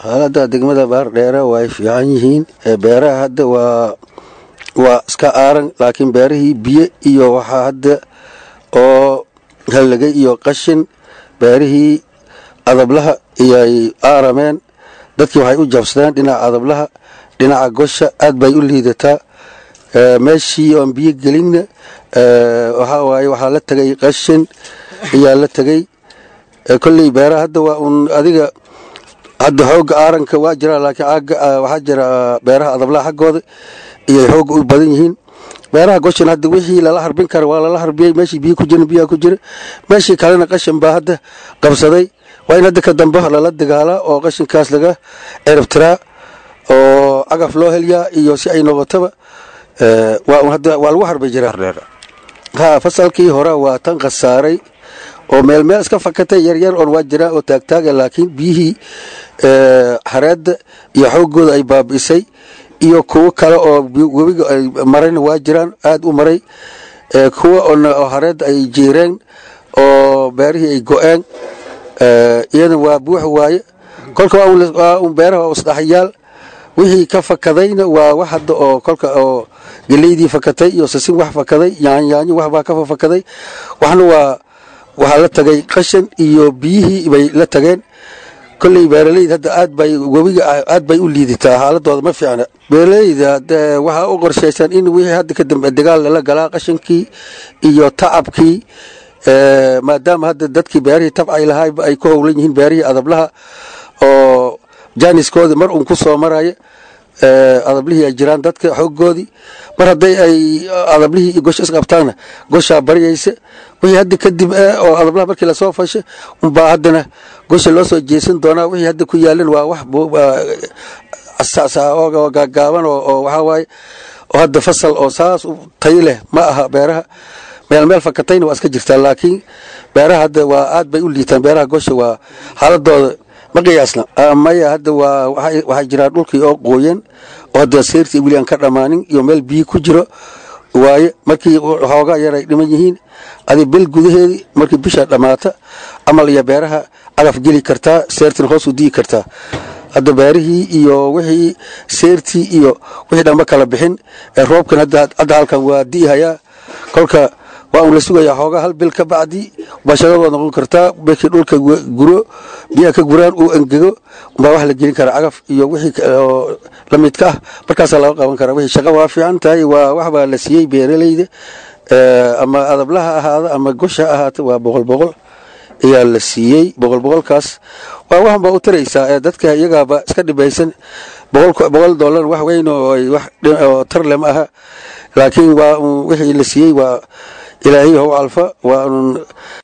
xaalada degmada baardheere way fiican yihiin beeraha hadda waa waa iska aaran laakiin beerihii biyo iyo waxaa hadda oo hallagay iyo qashin beerihii adablaha iyoay aarameen dadkii waxay u jabsadeen dhinaca adablaha dhinaca gosha aad bay u liidataa meeshii oon biyo gelinna waxaa waaye waxaa la tegay qashin ayaa la tegay kolley beeraha hadda waa uun adiga hadda xoogga aaranka waa jira laakiin waxaa jira beeraha adablaha xaggooda iyay xoogga u badan yihiin beeraha goshan hadda wixii lala harbin kara waa lala harbiyey meeshii biyo ku jiran biyaha ku jira meeshii kalena qashin baa hadda qabsaday waa in hadda ka dambe lala dagaalaa oo qashinkaas laga ciribtiraa oo cagaf loo helyaa iyo si ay noqotaba waa lagu harbi jiraa ha fasalkii hore waa tan khasaaray oo meel meel iska fakatay yaryar oon waa jiraan oo taagtaaga laakiin biyihii xareedda iyo xooggooda ay baabi'isay iyo kuwo kale oo webiga ay marayna waa jiraan aada u maray kuwa oo hareedda ay jiireen oo beerihii ay go-een iyana waa buux waaye kolka waa un beeraha oo isdhaxyaal wixii ka fakadayna waa wax hadda oo kolka oo geleydii fakatay iyo sasin wax fakaday yaanyaanyo waxbaa ka fakaday waxna waa waxaa la tagay qashan iyo biyihii bay la tageen kolley beeraleyda hadda aad bay webiga aad bay u liidataa xaaladooda ma fiicna beeraleyda waxaa u qorshaysan in wixii hadda ka dambe dagaal lala galaa qashankii iyo tacabkii maadaama hadda dadkii beerihii tabcay lahaayba ay ku howlan yihiin beerihii adablaha oo jaaniskoodii mar uun ku soo maraya adablihii ay jiraan dadka xooggoodii mar hadday ay adablihii iyo gosha isqabtaanna goshaa baryaysa wixii hadda kadib oo adablaha markii lasoo fasha unbaa haddana gosha loo soo jeesan doonaa wixii hadda ku yaalan waa wax oo gaagaaban oo waxaa waaye oo hadda fasal oo saas u tayo leh ma aha beeraha meel meel fakatayna waa iska jirtaa laakiin beeraha hadda waa aad bay u liitaan beeraha gosha waa xaaladooda ma qiyaasna maya hadda waa waxaa jiraa dhulkii oo qooyan oo hadda seyrtii weli aan ka dhammaanin iyo meel biyo ku jiro waaye markii xoogaa yar ay dhiman yihiin adi bil gudaheedii markii bisha dhammaata camal iyo beeraha cagaf geli kartaa seyrtina hoos u digi kartaa hadda beerihii iyo wixii seyrtii iyo wixii dhanba kala bixin ee roobkan hadda halkan waa di'ihayaa kolka waa un la sugayaa xoogaa hal bil ka bacdi bashadad waad noqon kartaa markii dhulka guro biyaha ka guraan uu engego umbaa wax la gelin karaa cagaf iyo wixii oo la midka ah markaasaa laga qaban karaa wixii shaqa waa fiican tahay waa wax baa la siiyey beeraleyda ama adablaha ahaada ama gosha ahaata waa boqol boqol ayaa la siiyey boqol boqolkaas waa waxan baa u taraysaa ee dadka iyagaaba iska dhibaysan boqol dollar wax weyn oo ay wax tar le ma aha laakiin waa wixii la siiyey waa ilaahay how alfa waa